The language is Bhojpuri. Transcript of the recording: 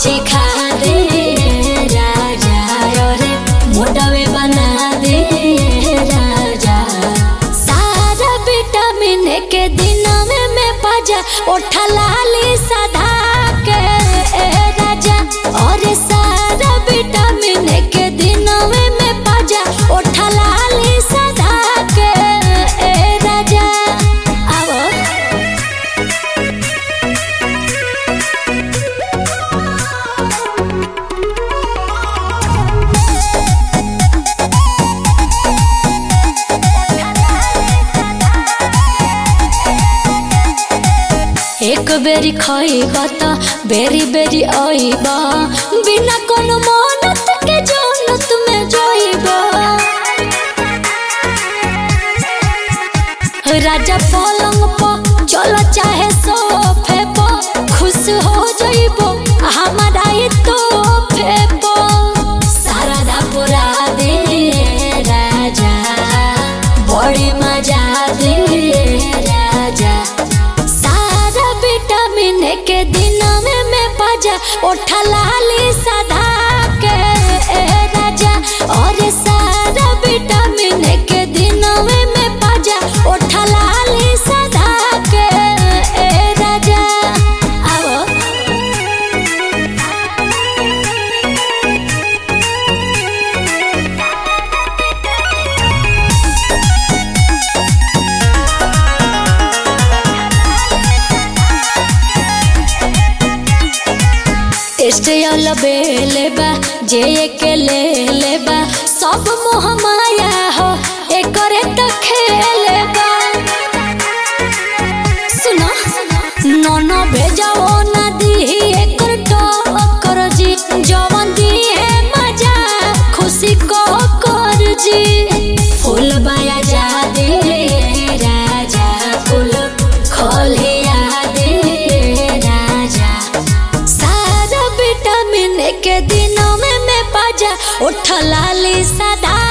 चिखा दे राजा रे मोटवे बना दे राजा सारा विटामिन के दिन में मैं पाजा उठा लाली सदा के ए राजा और सारा विटामिन के दिन में मैं पाजा उठा लाली सदा के ए राजा आवो एक बेरी खइबा त बेरी बेरी आइबा बिना कोनो मानत के जन्नत में जाइबा राजा पलंग पर चल चाहे सोफे पर खुश हो जाइबो हमारा ये तोहफे पर सारा पूरा दे राजा बड़ी मजा दे राजा सारा विटामिन के दिन में मैं पाजा उठा लाली सदा के ए राजा और सारा विटामिन के दिन में मैं पाजा उठा लाली सदा के ए राजा आओ टेस्ट वाला बेले बा जे के ले ले बा सब मोह माया हो एकरे त खेले बा सुनो नोनो भेजाओ ना दी एकर टक्कर जी जवन दी है मजा खुशी को कर जी फूल बाया जा दे राजा फूल खोलिया दे राजा सारा विटामिन के दिनों में मैं पाजा उठ लाली सदा